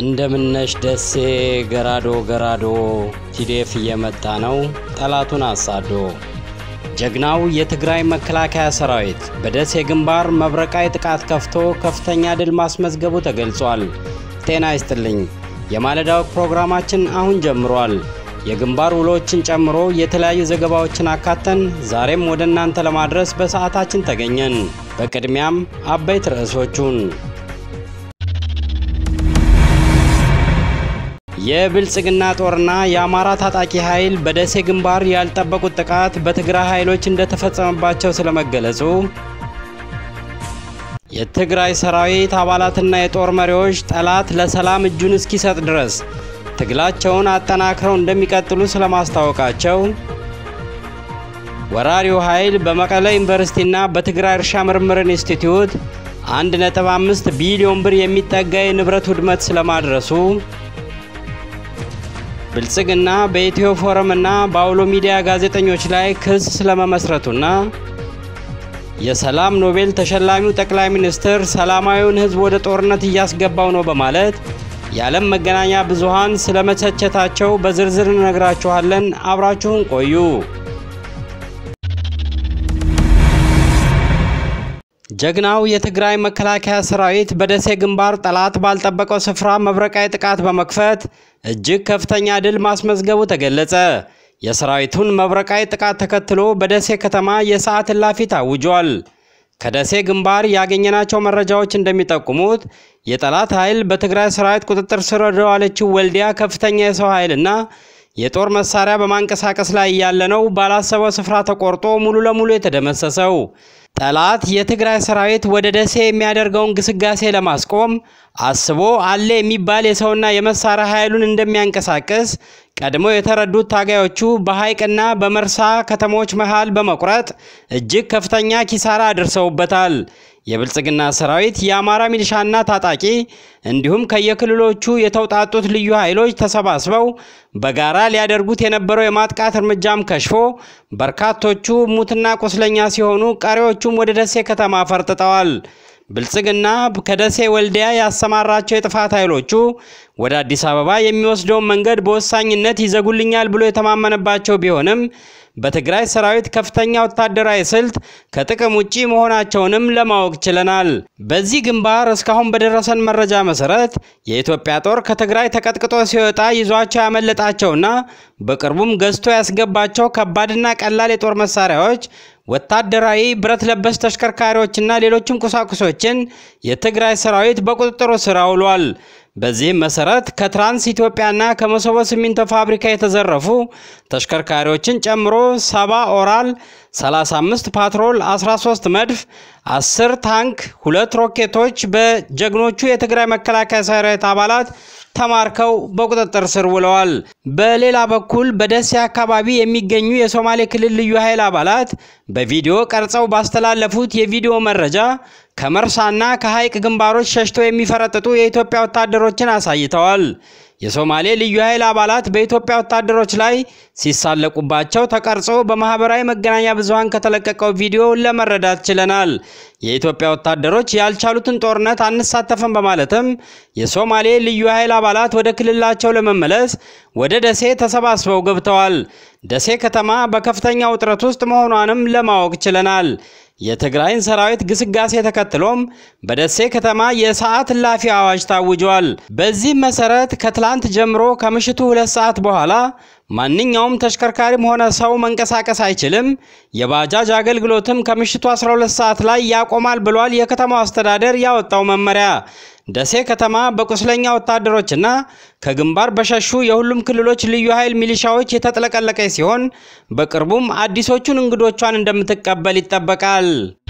እንደምነሽ ደሴ ገራዶ ገራዶ ቲዴፍ እየመጣ ነው ጠላቱን አሳዶ። ጀግናው የትግራይ መከላከያ ሰራዊት በደሴ ግንባር መብረቃዊ ጥቃት ከፍቶ ከፍተኛ ድል ማስመዝገቡ ተገልጿል። ጤና ይስጥልኝ። የማለዳው ፕሮግራማችን አሁን ጀምሯል። የግንባር ውሎችን ጨምሮ የተለያዩ ዘገባዎችን አካተን ዛሬም ወደ እናንተ ለማድረስ በሰዓታችን ተገኘን። በቅድሚያም አበይት ርዕሶቹን የብልጽግና ጦርና የአማራ ታጣቂ ኃይል በደሴ ግንባር ያልጠበቁት ጥቃት በትግራይ ኃይሎች እንደተፈጸመባቸው ስለመገለጹ፣ የትግራይ ሰራዊት አባላትና የጦር መሪዎች ጠላት ለሰላም እጁን እስኪሰጥ ድረስ ትግላቸውን አጠናክረው እንደሚቀጥሉ ስለማስታወቃቸው፣ ወራሪው ኃይል በመቀለ ዩኒቨርሲቲና በትግራይ እርሻ ምርምር ኢንስቲትዩት 1.5 ቢሊዮን ብር የሚጠጋ የንብረት ውድመት ስለማድረሱ ብልጽግና በኢትዮ ፎረም እና በአውሎ ሚዲያ ጋዜጠኞች ላይ ክስ ስለመመስረቱና የሰላም ኖቤል ተሸላሚው ጠቅላይ ሚኒስትር ሰላማዊውን ሕዝብ ወደ ጦርነት እያስገባው ነው በማለት የዓለም መገናኛ ብዙሃን ስለመተቸታቸው በዝርዝር እነግራችኋለን። አብራችሁን ቆዩ። ጀግናው የትግራይ መከላከያ ሰራዊት በደሴ ግንባር ጠላት ባልጠበቀው ስፍራ መብረቃዊ ጥቃት በመክፈት እጅግ ከፍተኛ ድል ማስመዝገቡ ተገለጸ። የሰራዊቱን መብረቃዊ ጥቃት ተከትሎ በደሴ ከተማ የሰዓት እላፊ ታውጇል። ከደሴ ግንባር ያገኘናቸው መረጃዎች እንደሚጠቁሙት የጠላት ኃይል በትግራይ ሰራዊት ቁጥጥር ስር ወደዋለችው ወልዲያ ከፍተኛ የሰው ኃይልና የጦር መሳሪያ በማንቀሳቀስ ላይ ያለ ነው ባላሰበው ስፍራ ተቆርጦ ሙሉ ለሙሉ የተደመሰሰው። ጠላት የትግራይ ሰራዊት ወደ ደሴ የሚያደርገውን ግስጋሴ ለማስቆም አስቦ አለ የሚባል የሰውና የመሳሪያ ኃይሉን እንደሚያንቀሳቅስ ቀድመው የተረዱት ታጋዮቹ በሐይቅና በመርሳ ከተሞች መሃል በመቁረጥ እጅግ ከፍተኛ ኪሳራ አድርሰውበታል። የብልጽግና ሰራዊት የአማራ ሚሊሻና ታጣቂ እንዲሁም ከየክልሎቹ የተውጣጡት ልዩ ኃይሎች ተሰባስበው በጋራ ሊያደርጉት የነበረው የማጥቃት እርምጃም ከሽፎ በርካቶቹ ሙትና ቁስለኛ ሲሆኑ ቀሪዎቹም ወደ ደሴ ከተማ ፈርጥጠዋል። ብልጽግና ከደሴ ወልዲያ ያሰማራቸው የጥፋት ኃይሎቹ ወደ አዲስ አበባ የሚወስደውን መንገድ በወሳኝነት ይዘጉልኛል ብሎ የተማመነባቸው ቢሆንም በትግራይ ሰራዊት ከፍተኛ ወታደራዊ ስልት ከጥቅም ውጪ መሆናቸውንም ለማወቅ ችለናል። በዚህ ግንባር እስካሁን በደረሰን መረጃ መሰረት የኢትዮጵያ ጦር ከትግራይ ተቀጥቅጦ ሲወጣ ይዟቸው ያመለጣቸውና በቅርቡም ገዝቶ ያስገባቸው ከባድና ቀላል የጦር መሳሪያዎች ወታደራዊ ብረት ለበስ ተሽከርካሪዎችና ሌሎችም ቁሳቁሶችን የትግራይ ሰራዊት በቁጥጥሩ ስር አውሏል። በዚህም መሰረት ከትራንስ ኢትዮጵያና ከመሰቦ ሲሚንቶ ፋብሪካ የተዘረፉ ተሽከርካሪዎችን ጨምሮ 70 ኦራል፣ 35 ፓትሮል፣ 13 መድፍ፣ 10 ታንክ፣ ሁለት ሮኬቶች በጀግኖቹ የትግራይ መከላከያ ሰራዊት አባላት ተማርከው በቁጥጥር ስር ውለዋል። በሌላ በኩል በደሴ አካባቢ የሚገኙ የሶማሌ ክልል ልዩ ኃይል አባላት በቪዲዮ ቀርጸው ባስተላለፉት የቪዲዮ መረጃ ከመርሳና ከሐይቅ ግንባሮች ሸሽተው የሚፈረጥጡ የኢትዮጵያ ወታደሮችን አሳይተዋል። የሶማሌ ልዩ ኃይል አባላት በኢትዮጵያ ወታደሮች ላይ ሲሳለቁባቸው ተቀርጾ በማህበራዊ መገናኛ ብዙሃን ከተለቀቀው ቪዲዮ ለመረዳት ችለናል። የኢትዮጵያ ወታደሮች ያልቻሉትን ጦርነት አንሳተፍም በማለትም የሶማሌ ልዩ ኃይል አባላት ወደ ክልላቸው ለመመለስ ወደ ደሴ ተሰባስበው ገብተዋል። ደሴ ከተማ በከፍተኛ ውጥረት ውስጥ መሆኗንም ለማወቅ ችለናል። የትግራይን ሰራዊት ግስጋሴ ተከትሎም በደሴ ከተማ የሰዓት እላፊ አዋጅ ታውጇል። በዚህም መሰረት ከትላንት ጀምሮ ከምሽቱ ሁለት ሰዓት በኋላ ማንኛውም ተሽከርካሪም ሆነ ሰው መንቀሳቀስ አይችልም። የባጃጅ አገልግሎትም ከምሽቱ 12 ሰዓት ላይ ያቆማል ብሏል የከተማው አስተዳደር ያወጣው መመሪያ። ደሴ ከተማ በቁስለኛ ወታደሮችና ከግንባር በሸሹ የሁሉም ክልሎች ልዩ ኃይል ሚሊሻዎች የተጥለቀለቀች ሲሆን በቅርቡም አዲሶቹን እንግዶቿን እንደምትቀበል ይጠበቃል።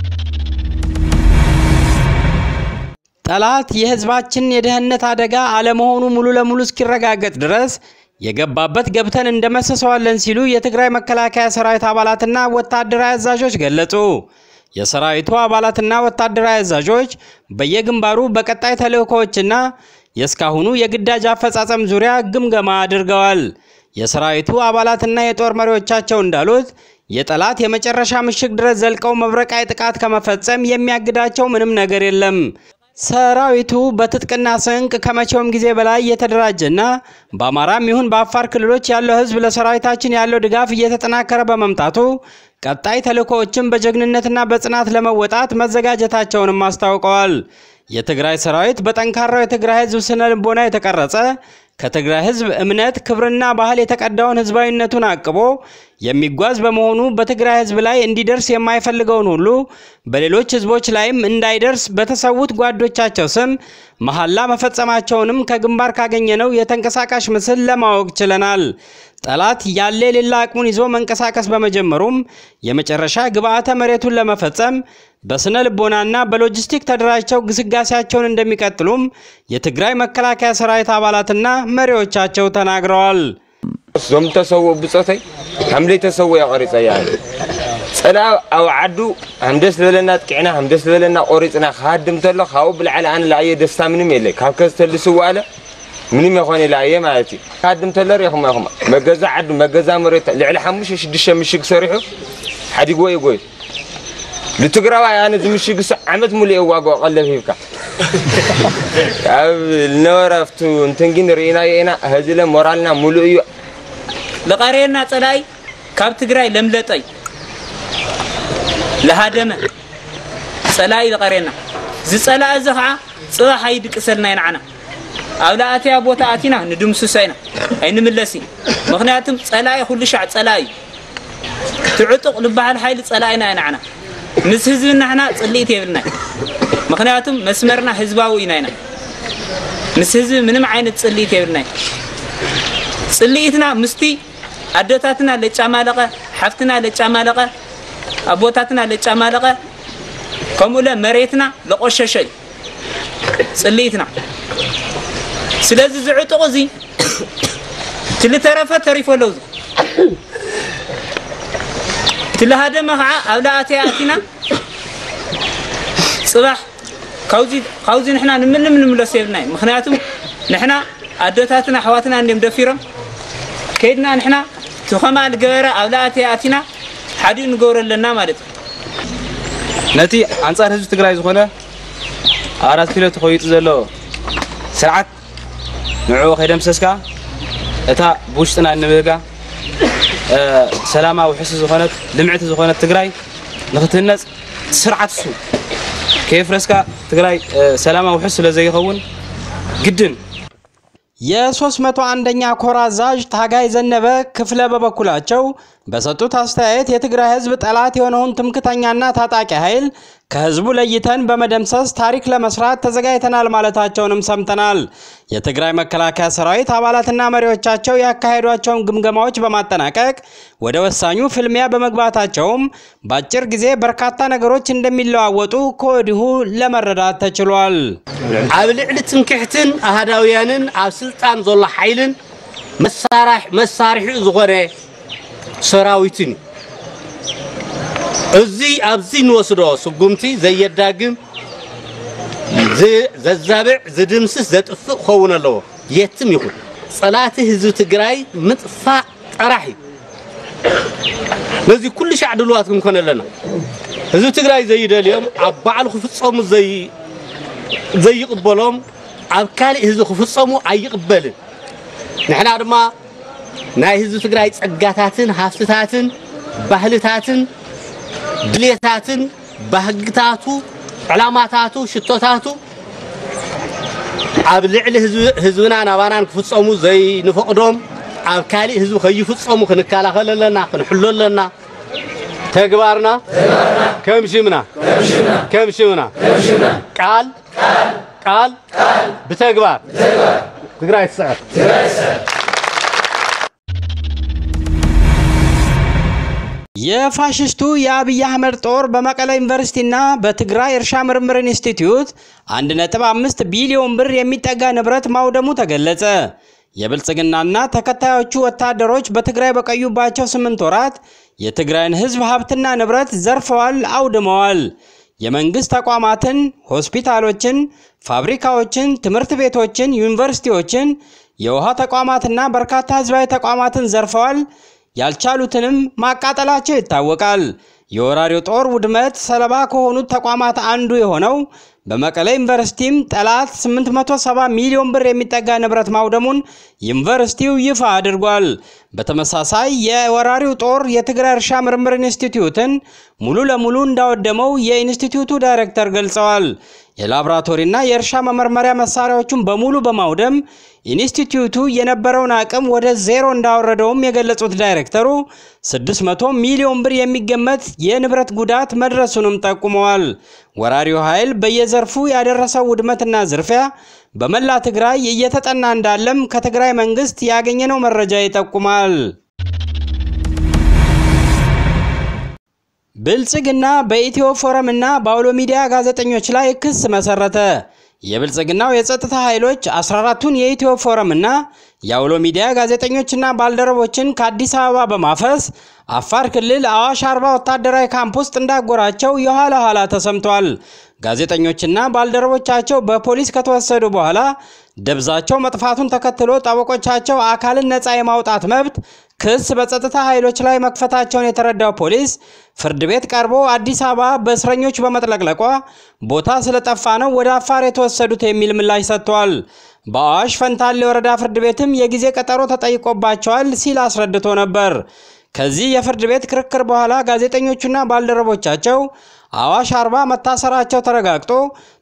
ጠላት የሕዝባችን የደህንነት አደጋ አለመሆኑ ሙሉ ለሙሉ እስኪረጋገጥ ድረስ የገባበት ገብተን እንደመሰሰዋለን ሲሉ የትግራይ መከላከያ ሰራዊት አባላትና ወታደራዊ አዛዦች ገለጹ። የሰራዊቱ አባላትና ወታደራዊ አዛዦች በየግንባሩ በቀጣይ ተልእኮዎችና የእስካሁኑ የግዳጅ አፈጻጸም ዙሪያ ግምገማ አድርገዋል። የሰራዊቱ አባላትና የጦር መሪዎቻቸው እንዳሉት የጠላት የመጨረሻ ምሽግ ድረስ ዘልቀው መብረቃዊ ጥቃት ከመፈጸም የሚያግዳቸው ምንም ነገር የለም። ሰራዊቱ በትጥቅና ስንቅ ከመቼውም ጊዜ በላይ እየተደራጀና በአማራም ይሁን በአፋር ክልሎች ያለው ሕዝብ ለሰራዊታችን ያለው ድጋፍ እየተጠናከረ በመምጣቱ ቀጣይ ተልዕኮዎችን በጀግንነትና በጽናት ለመወጣት መዘጋጀታቸውንም አስታውቀዋል። የትግራይ ሰራዊት በጠንካራው የትግራይ ሕዝብ ስነ ልቦና የተቀረጸ ከትግራይ ሕዝብ እምነት፣ ክብርና ባህል የተቀዳውን ህዝባዊነቱን አቅቦ የሚጓዝ በመሆኑ በትግራይ ሕዝብ ላይ እንዲደርስ የማይፈልገውን ሁሉ በሌሎች ህዝቦች ላይም እንዳይደርስ በተሰዉት ጓዶቻቸው ስም መሐላ መፈጸማቸውንም ከግንባር ካገኘነው የተንቀሳቃሽ ምስል ለማወቅ ችለናል። ጠላት ያለ የሌላ አቅሙን ይዞ መንቀሳቀስ በመጀመሩም የመጨረሻ ግብዓተ መሬቱን ለመፈጸም በስነ ልቦናና በሎጂስቲክ ተደራጅተው ግስጋሴያቸውን እንደሚቀጥሉም የትግራይ መከላከያ ሰራዊት አባላትና መሪዎቻቸው ተናግረዋል። ዞም ተሰውኡ ብፆተይ ሓምለይ ተሰውኡ ቆሪፀ እያ ፀላ ኣብ ዓዱ ሃምደስ ዝበለና ጥቂዕና ሃምደስ ዝበለና ቆሪፅና ክሃድም ተሎ ካብኡ ብላዕሊ ኣነ ላዕየ ደስታ ምንም የለይ ካብ ከዝተልስዎ ኣለ ምንም የኾነ ላዕየ ማለት እዩ ክሃድም ተሎ ሪኢኹም ኢኹም መገዛ ዓዱ መገዛ መሬት ልዕሊ ሓሙሽተ ሽዱሽተ ምሽግ ሰሪሑ ሓዲግዎ እዩ ጎዩ ንትግራዋይ ኣነ ዝምሽግ ሱ ዓመት ሙሉእ የዋግኦ ቀለብ ሂብካ ኣብ ዝነበረ ኣብቱ እንትን ግን ርኢናዮ ኢና ህዝለ ሞራልና ሙሉእ እዩ ለቃሬና ፀላይ ካብ ትግራይ ለምለጠይ ለሃደመ ፀላይ ለቃሬና ዝፀላእ እዚ ከዓ ፅባሕ ኣይድቅሰልና ይንዓና ኣብ ላኣትያ ቦታ ኣቲና ንድምስሶ ኢና ኣይንምለሲ ምክንያቱም ፀላይ ኩሉ ሻዕ ፀላይ እዩ ትዕጡቕ ዝበሃል ሓይሊ ፀላኢና ይንዓና ምስ ህዝቢ ናሕና ፅልኢት የብልና ምክንያቱም መስመርና ህዝባዊ ኢና ኢና ምስ ህዝቢ ምንም ዓይነት ፅልኢት የብልና ፅልኢትና ምስቲ ኣዶታትና ለጫማለቐ ሓፍትና ለጫማለቐ ኣቦታትና ለጫማለቐ ከምኡ ለ መሬትና ለቆሸሸ እዩ ፅልኢትና ስለዚ ዝዕጡቕ እዚ ትልተረፈ ተሪፎ ኣለው ትለሃደመ ከዓ ኣብ ላኣተያ ኣቲና ፅባሕ ካብዚ ንሕና ንምንም ንምለሶ የብልና እዩ ምክንያቱም ንሕና ኣዶታትና ኣሕዋትና እንዲም ደፊሮም ከይድና ንሕና ትኸማ ዝገበረ ኣብ ላኣተያ ኣቲና ሓዲኡ ንገብሮ ኣለና ማለት እዩ ነቲ ኣንጻር ህዝቢ ትግራይ ዝኾነ ኣራት ኪሎ ተኸይጡ ዘሎ ስርዓት ንዕኡ ከይደምሰስካ እታ ብውሽጥና እንብህጋ ሰላማዊ ውሕስ ዝኾነት ልምዕቲ ዝኾነት ትግራይ ንክትህነፅ ስርዓት እሱ ከየፍረስካ ትግራይ ሰላማዊ ውሕስ ስለ ዘይኸውን ግድን የ301ኛ ኮር አዛዥ ታጋይ ዘነበ ክፍለ በበኩላቸው በሰጡት አስተያየት የትግራይ ህዝብ ጠላት የሆነውን ትምክተኛና ታጣቂ ኃይል ከህዝቡ ለይተን በመደምሰስ ታሪክ ለመስራት ተዘጋጅተናል ማለታቸውንም ሰምተናል። የትግራይ መከላከያ ሰራዊት አባላትና መሪዎቻቸው ያካሄዷቸውን ግምገማዎች በማጠናቀቅ ወደ ወሳኙ ፍልሚያ በመግባታቸውም በአጭር ጊዜ በርካታ ነገሮች እንደሚለዋወጡ ከወዲሁ ለመረዳት ተችሏል። ኣብ ልዕሊ ትንክሕትን ኣህዳውያንን ኣብ ስልጣን ዘሎ ሓይልን መሳርሒኡ ዝኾነ ሰራዊትን እዩ እዚ ኣብዚ ንወስዶ ስጉምቲ ዘየዳግም ዘዛብዕ ዝድምስስ ዘጥፍእ ክኸውን ኣለዎ የትም ይኹን ፀላቲ ህዝቢ ትግራይ ምጥፋእ ጥራሕ እዩ ነዚ ኩሉ ሻዕ ድልዋት ክንኮን ኣለና ህዝቢ ትግራይ ዘይደልዮም ኣብ ባዕሉ ክፍፀሙ ዘይቕበሎም ኣብ ካሊእ ህዝቢ ክፍፀሙ ኣይቕበልን ንሕና ድማ ናይ ህዝቢ ትግራይ ፀጋታትን ሃፍትታትን ባህልታትን ድሌታትን ባህግታቱ ዕላማታቱ ሽቶታቱ ኣብ ልዕሊ ህዝብና ናባናን ክፍፀሙ ዘይንፈቅዶም ኣብ ካሊእ ህዝቢ ከይፍፀሙ ክንከላኸል ኣለና ክንሕሎ ኣለና ተግባርና ከም ሽምና ከም ሽምና ቃል ቃል ብተግባር ትግራይ ትስዕር የፋሽስቱ የአብይ አህመድ ጦር በመቀለ ዩኒቨርሲቲና በትግራይ እርሻ ምርምር ኢንስቲትዩት 1.5 ቢሊዮን ብር የሚጠጋ ንብረት ማውደሙ ተገለጸ። የብልጽግናና ተከታዮቹ ወታደሮች በትግራይ በቆዩባቸው ስምንት ወራት የትግራይን ሕዝብ ሀብትና ንብረት ዘርፈዋል፣ አውድመዋል። የመንግስት ተቋማትን፣ ሆስፒታሎችን፣ ፋብሪካዎችን፣ ትምህርት ቤቶችን፣ ዩኒቨርሲቲዎችን፣ የውሃ ተቋማትና በርካታ ህዝባዊ ተቋማትን ዘርፈዋል። ያልቻሉትንም ማቃጠላቸው ይታወቃል። የወራሪው ጦር ውድመት ሰለባ ከሆኑት ተቋማት አንዱ የሆነው በመቀሌ ዩኒቨርሲቲም ጠላት 870 ሚሊዮን ብር የሚጠጋ ንብረት ማውደሙን ዩኒቨርሲቲው ይፋ አድርጓል። በተመሳሳይ የወራሪው ጦር የትግራይ እርሻ ምርምር ኢንስቲትዩትን ሙሉ ለሙሉ እንዳወደመው የኢንስቲትዩቱ ዳይሬክተር ገልጸዋል። የላቦራቶሪና የእርሻ መመርመሪያ መሳሪያዎቹን በሙሉ በማውደም ኢንስቲትዩቱ የነበረውን አቅም ወደ ዜሮ እንዳወረደውም የገለጹት ዳይሬክተሩ 600 ሚሊዮን ብር የሚገመት የንብረት ጉዳት መድረሱንም ጠቁመዋል። ወራሪው ኃይል በየዘርፉ ያደረሰው ውድመትና ዝርፊያ በመላ ትግራይ እየተጠና እንዳለም ከትግራይ መንግስት ያገኘነው መረጃ ይጠቁማል። ብልጽግና በኢትዮ ፎረም እና በአውሎ ሚዲያ ጋዜጠኞች ላይ ክስ መሰረተ። የብልጽግናው የጸጥታ ኃይሎች 14ቱን የኢትዮ ፎረም እና የአውሎ ሚዲያ ጋዜጠኞችና ባልደረቦችን ከአዲስ አበባ በማፈስ አፋር ክልል አዋሽ አርባ ወታደራዊ ካምፕ ውስጥ እንዳጎራቸው የኋላ ኋላ ተሰምቷል። ጋዜጠኞችና ባልደረቦቻቸው በፖሊስ ከተወሰዱ በኋላ ደብዛቸው መጥፋቱን ተከትሎ ጠበቆቻቸው አካልን ነፃ የማውጣት መብት ክስ በጸጥታ ኃይሎች ላይ መክፈታቸውን የተረዳው ፖሊስ ፍርድ ቤት ቀርቦ አዲስ አበባ በእስረኞች በመጥለቅለቋ ቦታ ስለጠፋ ነው ወደ አፋር የተወሰዱት የሚል ምላሽ ሰጥቷል። በአዋሽ ፈንታሌ ወረዳ ፍርድ ቤትም የጊዜ ቀጠሮ ተጠይቆባቸዋል ሲል አስረድቶ ነበር። ከዚህ የፍርድ ቤት ክርክር በኋላ ጋዜጠኞቹና ባልደረቦቻቸው አዋሽ አርባ መታሰራቸው ተረጋግጦ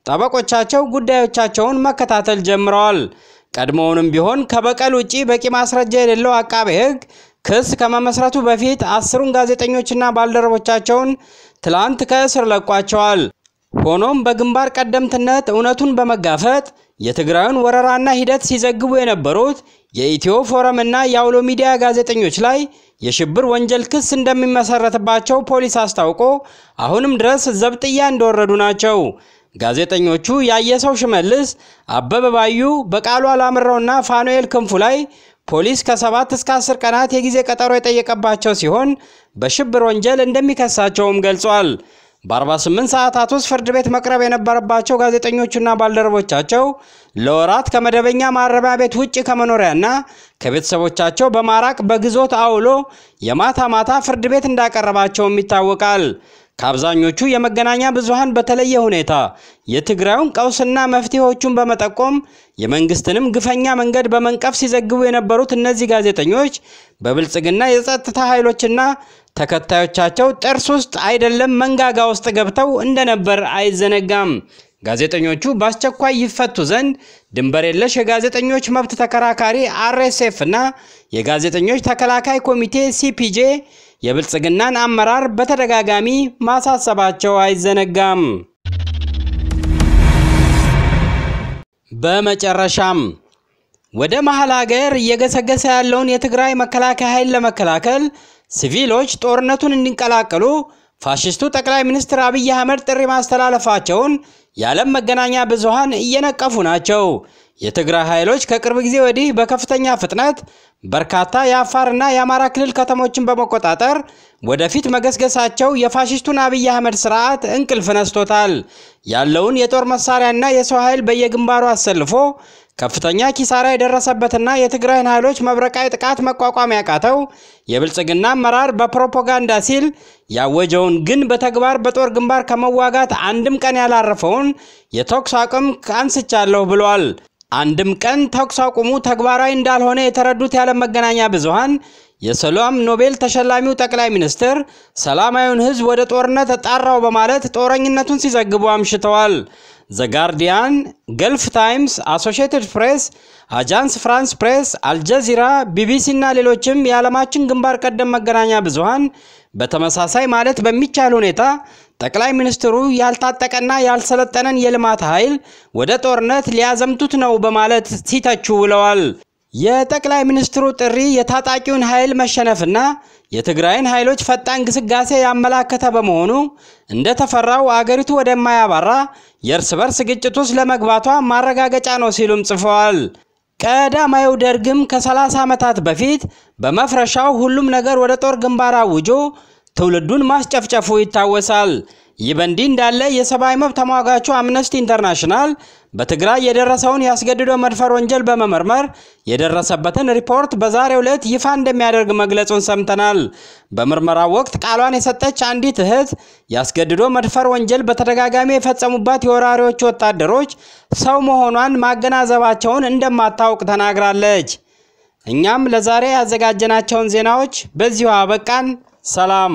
ጠበቆቻቸው ጉዳዮቻቸውን መከታተል ጀምረዋል። ቀድሞውንም ቢሆን ከበቀል ውጪ በቂ ማስረጃ የሌለው አቃቤ ሕግ ክስ ከመመስረቱ በፊት አስሩን ጋዜጠኞችና ባልደረቦቻቸውን ትላንት ከእስር ለቋቸዋል። ሆኖም በግንባር ቀደምትነት እውነቱን በመጋፈጥ የትግራዩን ወረራና ሂደት ሲዘግቡ የነበሩት የኢትዮ ፎረም እና የአውሎ ሚዲያ ጋዜጠኞች ላይ የሽብር ወንጀል ክስ እንደሚመሰረትባቸው ፖሊስ አስታውቆ አሁንም ድረስ ዘብጥያ እንደወረዱ ናቸው። ጋዜጠኞቹ ያየሰው ሽመልስ፣ አበበ ባዩ፣ በቃሉ አላምረውና ፋኑኤል ክንፉ ላይ ፖሊስ ከሰባት እስከ አስር ቀናት የጊዜ ቀጠሮ የጠየቀባቸው ሲሆን በሽብር ወንጀል እንደሚከሳቸውም ገልጿል። በ48 ሰዓታት ውስጥ ፍርድ ቤት መቅረብ የነበረባቸው ጋዜጠኞቹና ባልደረቦቻቸው ለወራት ከመደበኛ ማረሚያ ቤት ውጭ ከመኖሪያና ከቤተሰቦቻቸው በማራቅ በግዞት አውሎ የማታ ማታ ፍርድ ቤት እንዳቀረባቸውም ይታወቃል። ከአብዛኞቹ የመገናኛ ብዙሃን በተለየ ሁኔታ የትግራዩን ቀውስና መፍትሄዎቹን በመጠቆም የመንግስትንም ግፈኛ መንገድ በመንቀፍ ሲዘግቡ የነበሩት እነዚህ ጋዜጠኞች በብልጽግና የጸጥታ ኃይሎችና ተከታዮቻቸው ጥርስ ውስጥ አይደለም መንጋጋ ውስጥ ገብተው እንደነበር አይዘነጋም። ጋዜጠኞቹ በአስቸኳይ ይፈቱ ዘንድ ድንበር የለሽ የጋዜጠኞች መብት ተከራካሪ አርኤስኤፍ እና የጋዜጠኞች ተከላካይ ኮሚቴ ሲፒጄ የብልጽግናን አመራር በተደጋጋሚ ማሳሰባቸው አይዘነጋም። በመጨረሻም ወደ መሀል ሀገር እየገሰገሰ ያለውን የትግራይ መከላከያ ኃይል ለመከላከል ሲቪሎች ጦርነቱን እንዲቀላቀሉ ፋሽስቱ ጠቅላይ ሚኒስትር አብይ አህመድ ጥሪ ማስተላለፋቸውን የዓለም መገናኛ ብዙሃን እየነቀፉ ናቸው። የትግራይ ኃይሎች ከቅርብ ጊዜ ወዲህ በከፍተኛ ፍጥነት በርካታ የአፋርና የአማራ ክልል ከተሞችን በመቆጣጠር ወደፊት መገስገሳቸው የፋሽስቱን አብይ አህመድ ስርዓት እንቅልፍ ነስቶታል። ያለውን የጦር መሳሪያና የሰው ኃይል በየግንባሩ አሰልፎ ከፍተኛ ኪሳራ የደረሰበትና የትግራይን ኃይሎች መብረቃዊ ጥቃት መቋቋም ያቃተው የብልጽግና አመራር በፕሮፓጋንዳ ሲል ያወጀውን ግን በተግባር በጦር ግንባር ከመዋጋት አንድም ቀን ያላረፈውን የተኩስ አቁም አንስቻለሁ ብሏል። አንድም ቀን ተኩስ አቁሙ ተግባራዊ እንዳልሆነ የተረዱት የዓለም መገናኛ ብዙሃን የሰላም ኖቤል ተሸላሚው ጠቅላይ ሚኒስትር ሰላማዊውን ሕዝብ ወደ ጦርነት ጠራው በማለት ጦረኝነቱን ሲዘግቡ አምሽተዋል። ዘ ጋርዲያን፣ ገልፍ ታይምስ፣ አሶሺየትድ ፕሬስ፣ አጃንስ ፍራንስ ፕሬስ፣ አልጀዚራ፣ ቢቢሲ እና ሌሎችም የዓለማችን ግንባር ቀደም መገናኛ ብዙሃን በተመሳሳይ ማለት በሚቻል ሁኔታ ጠቅላይ ሚኒስትሩ ያልታጠቀና ያልሰለጠነን የልማት ኃይል ወደ ጦርነት ሊያዘምቱት ነው በማለት ሲተቹ ውለዋል። የጠቅላይ ሚኒስትሩ ጥሪ የታጣቂውን ኃይል መሸነፍና የትግራይን ኃይሎች ፈጣን ግስጋሴ ያመላከተ በመሆኑ እንደተፈራው አገሪቱ ወደማያባራ የእርስ በርስ ግጭት ውስጥ ለመግባቷ ማረጋገጫ ነው ሲሉም ጽፈዋል። ቀዳማዊው ደርግም ከ30 ዓመታት በፊት በመፍረሻው ሁሉም ነገር ወደ ጦር ግንባር አውጆ ትውልዱን ማስጨፍጨፉ ይታወሳል። ይህ በእንዲህ እንዳለ የሰብአዊ መብት ተሟጋቹ አምነስቲ ኢንተርናሽናል በትግራይ የደረሰውን ያስገድዶ መድፈር ወንጀል በመመርመር የደረሰበትን ሪፖርት በዛሬው ዕለት ይፋ እንደሚያደርግ መግለጹን ሰምተናል። በምርመራው ወቅት ቃሏን የሰጠች አንዲት እህት ያስገድዶ መድፈር ወንጀል በተደጋጋሚ የፈጸሙባት የወራሪዎቹ ወታደሮች ሰው መሆኗን ማገናዘባቸውን እንደማታውቅ ተናግራለች። እኛም ለዛሬ ያዘጋጀናቸውን ዜናዎች በዚሁ አበቃን። ሰላም።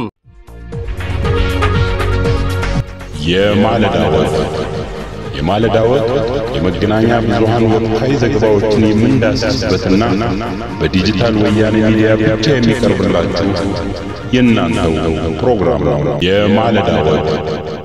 የማለዳ ወግ የማለዳ ወግ የመገናኛ ብዙሃን ወቅታዊ ዘገባዎችን የምንዳስስበትና በዲጂታል ወያኔ ሚዲያ ብቻ የሚቀርብላችሁ የእናንተው ፕሮግራም ነው። የማለዳ ወግ